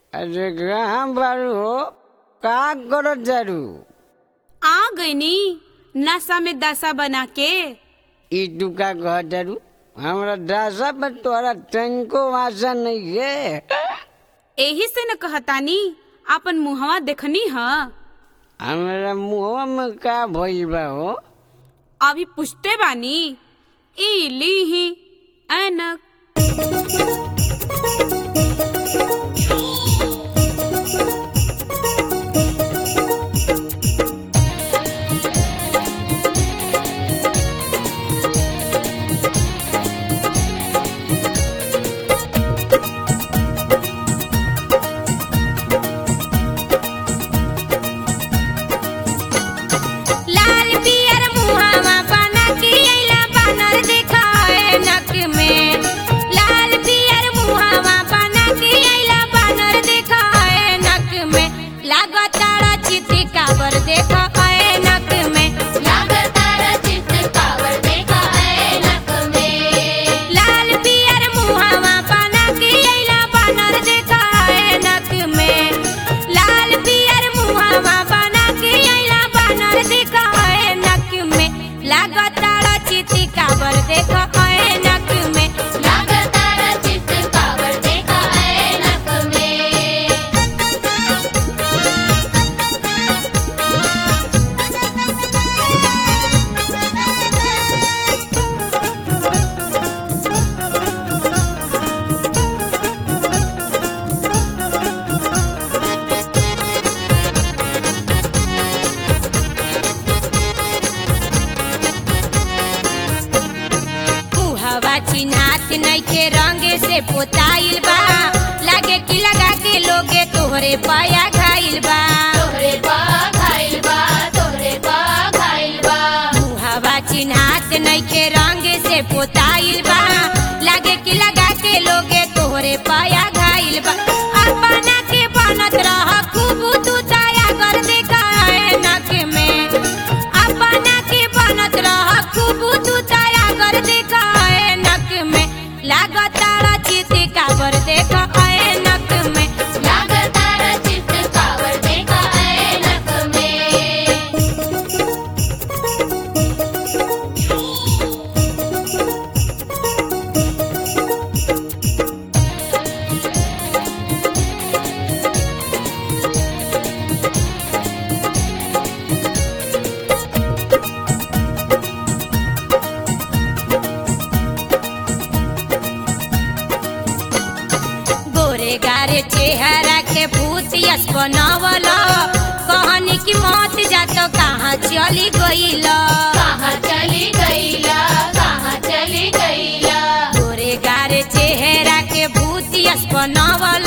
अरे कहाँ बारू हो का करत जारू आ गईनी नशा में दशा बना के ई तू का कह जारू हमरा दासा पर तोरा तनको आशा नहीं है एही से न कहतानी अपन मुहवा देखनी ह हमरा मुँह में का भइल बा हो अभी पूछते बानी ई लीही ऐनक लाल पियर मुहावा बना के अइला बानर देखाए नक में लाल पियर मुहावा बना के अइला बानर देखाए नक में लागतारा चिति काबर देखाए नक में लागतारा चिति काबर देखाए नक में लाल पियर मुहावा बना के अइला बानर देखाए नक में लाल पियर मुहावा बना के अइला बानर देखाए नक में लागतारा चिति काबर देखाए नक में लागतारा चिति काबर देखाए नक में हवा चिन्हात नइखे रंगे से पोताइल बा लागे कि लगा के लोगे तोहरे पाया खाइल बा तोहरे पा खाइल बा तोहरे पा खाइल बा हवा चिन्हात नइखे रंगे से पोताइल बा लागे कि लगा के लोगे तोहरे पाया खाइल बा अपना के बनत रह खूब तू दया कर देखाए नक में अपना के बनत रह खूब तू दया कर देखाए नक में लागतारा चित काबर देखाए नक में लागतारा चित काबर देखाए नक में गोरे गारे चेहरा के भूतियस बनवल कहनी की मौत जात कहाँ चली गईल कहाँ चली गईल कहाँ चली गईल गोरे गारे चेहरा के भूतियस बनवल